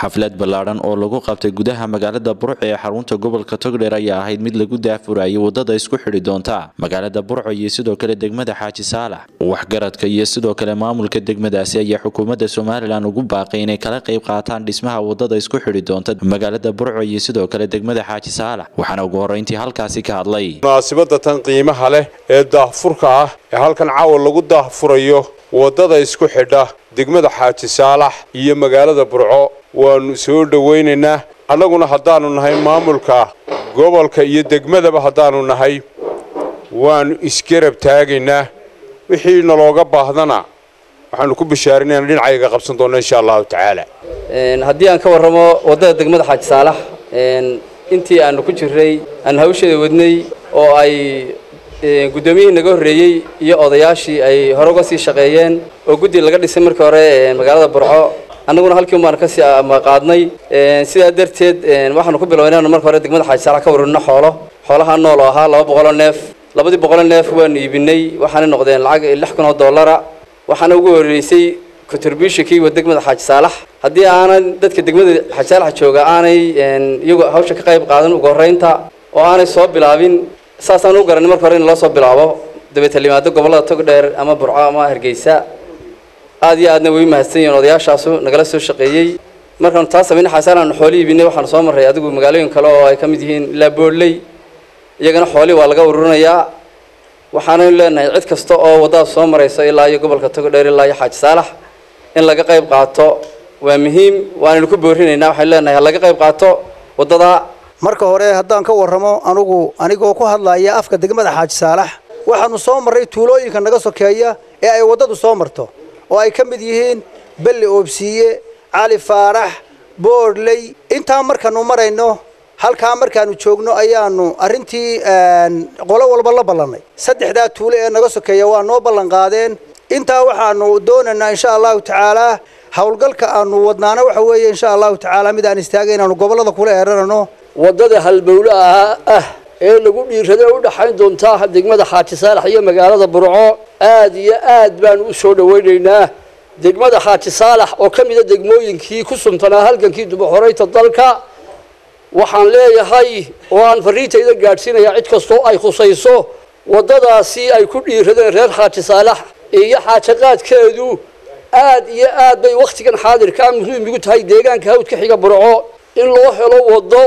xaflad ballaadhan oo lagu qabtay gudaha magaalada burco ee xarunta gobolka togdheer ayaa ahayd mid lagu daafurayay wadada isku xidhi doonta magaalada burco iyo sidoo kale degmada xaaji saalax waxgaradka iyo sidoo kale maamulka degmadaasi ayaa xukuumadda somalilan ugu baaqay inay kala qayb qaataan dhismaha wadada isku xidhi doonta magaalada burco iyo sidoo kale degmada xaaji saalax waxaana ugu horreyntii halkaasi ka hadlay munaasibada tan qiimaha leh ee daahfurka ah ee halkan caawa lagu daahfurayo wadada isku xidha degmada xaaji saalax iyo magaalada burco waanu soo dhowaynaynaa annaguna haddaannu nahay maamulka gobolka iyo degmadaba haddaannu nahay waannu isgarab taagaynaa wixii nalooga baahdana waxaanu ku bishaarinayna dhinacayga qabsan doonna insha allahu tacaala haddii aan ka warramo waddada degmada xaaji saalax intii aanu ku jirray aan hawsheeda wadnay oo ay guddoomiyihii naga horreeyey iyo odayaashii ay hore uga sii shaqeeyeen oo guddi laga dhisay markii hore magaalada burco annaguna halkii un baanu kasii qaadnay sidaa darteed waxaanu ku bilownay inaanu marka hore degmada xaaji saalax ka warrino xoolo xoolaha nool oo ahaa laba boqoloo neef labadii boqoloo neef waanu iibinay waxaanay noqdeen lacag lix kun oo dollara waxaana ugu horreysay contributionkii wa degmada xaaji saalax haddii aanan dadka degmada xaaji saalax jooga aanay iyagu hawsha ka qayb qaadan ugu horreynta oo aanay soo bilaabin saasaan u garanay marka hore in loo soo bilaabo dabeetala yimaado gobollada togdheer ama burco ama hargeysa aad iyo aadna way mahadsan yihiin odayaashaasu nagala soo shaqeeyey markaanu taa samayna xaasaan aanu xooli iibinay waxaanu soo marray adigu magaalooyin kale oo ay ka mid yihiin ilaa boodley iyagana xoolii waa laga ururinayaa waxaanaynu leenahay cid kasta oo waddadaas soo marayso ilaa iyo gobolka togdheer ilaa iyo xaaji saalax in laga qayb qaato waa muhiim waanaynu ku boorinaynaa waxaynu leenahay ha laga qayb qaato waddada marka hore haddaan ka warramo anugu anigoo ku hadlaya afka degmada xaaji saalax waxaanu soo marray tuulooyinka naga sokeeya ee ay waddadu soo marto oo ay ka mid yihiin belli oobsiiye cali faarax boodhley intaa markaanu marayno halkaa markaanu joogno ayaanu arrintii qolo walba la ballannay saddexdaa tuulo ee naga sokeeya waa noo ballan qaadeen intaa waxaanu doonaynaa insha allahu tacaalaa howlgalka aanu wadnaana waxa weeye insha allahu tacaala mid aan istaagay inaanu gobollada kula eeranano waddada halbowle ahaa ah ee lagu dhiirada u dhaxayn doontaa degmada xaaji saalax iyo magaalada burco aad iyo aad baanu u soo dhowaynaynaa degmada xaaji saalax oo ka mida degmooyinkii ku suntanaa halgankii dubaxoreynta dalka waxaan leeyahay oo aan fariintayda gaadhsiinayaa cid kastoo ay khusayso waddadaasi ay ku dhiiradeen reer xaaji saalax iyo xaajaqaadkeedu aad iyo aad bay wakhtigan xaadirkaa muhiim igu tahay deegaanka hawdka xiga burco in loo helo waddo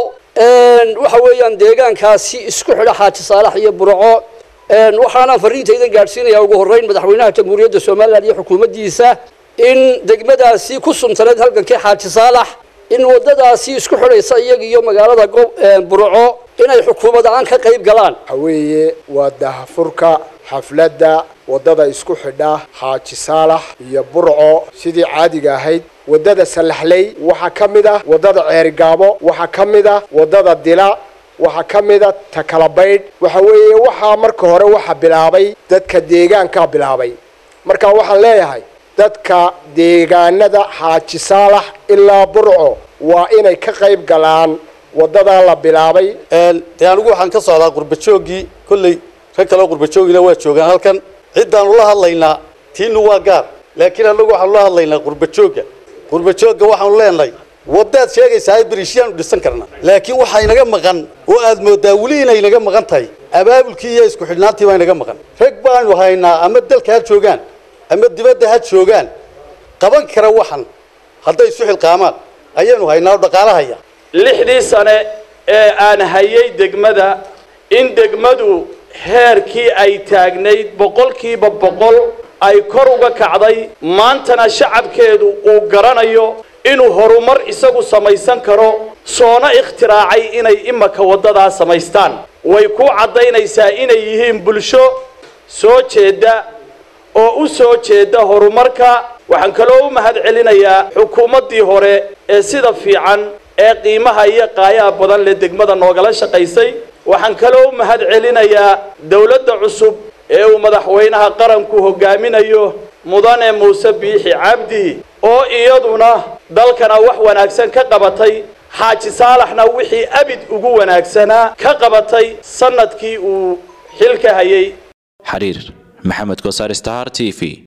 waxa weeyaan deegaankaasi isku xidha xaaji saalax iyo burco waxaanaan fariintaydan gaadhsiinayaa ugu horreyn madaxweynaha jamhuuriyadda somalilan iyo xukuumaddiisa in degmadaasi ku suntaneed halgankii xaaji saalax in waddadaasi isku xidhaysa iyaga iyo magaalada burco inay xukuumad aan ka qayb galaan waxa weeye waa daahfurka xafladda waddada isku xidha xaaji saalax iyo burco sidii caadiga ahayd waddada sallaxley waxaa ka mid ah waddada ceerigaabo waxaa ka mid ah waddada dila waxaa ka mid a takalabaydh waxa weeye waxaa marka hore waxa bilaabay dadka deegaankaa bilaabay marka waxaan leeyahay dadka deegaanada xaaji saalax ilaa burco waa inay ka qayb galaan waddadaa la bilaabay dee anigu waxaan ka socdaa qurbajooggii kolley rag kaleo qurbajoogina waa joogaan halkan ciddaanu la hadlaynaa tiinu waa gaar laakiin annagu waxaanu la hadlaynaa qurbajoogga qurbajoogga waxaanu leenahay waddaad sheegaysaa berishiyaanu dhisan karna laakiin waxaa inaga maqan oo aad moodaa weli inay inaga maqan tahay abaabulkii iyo isku xidhnaantii baa inaga maqan rag baanu haynaa ama dalka ha joogaan ama dibadda ha joogaan qaban kara waxan hadday isu xilqaamaan ayaanu haynaa oo dhaqaalahaya lixdii sane ee aan hayay degmada in degmadu heerkii ay taagnayd boqolkiiba boqol ay kor uga kacday maantana shacabkeedu uu garanayo inuu horumar isagu samaysan karo soona ikhtiraacay inay imaka waddadaa samaystaan way ku caddaynaysaa inay yihiin bulsho soo jeedda oo u soo jeedda horumarka waxaan kaloo u mahad celinayaa xukuumaddii hore ee sida fiican ee qiimaha iyo qaayaha badan leh degmada noogala shaqaysay waxaan kaloo u mahad celinayaa dawladda cusub ee uu madaxweynaha qaranku hogaaminayo mudane muuse biixi cabdi oo iyaduna dalkana wax wanaagsan ka qabatay xaaji saalaxna wixii abid ugu wanaagsanaa ka qabatay sanadkii uu xilka hayay xariir maxamed kosaar star t v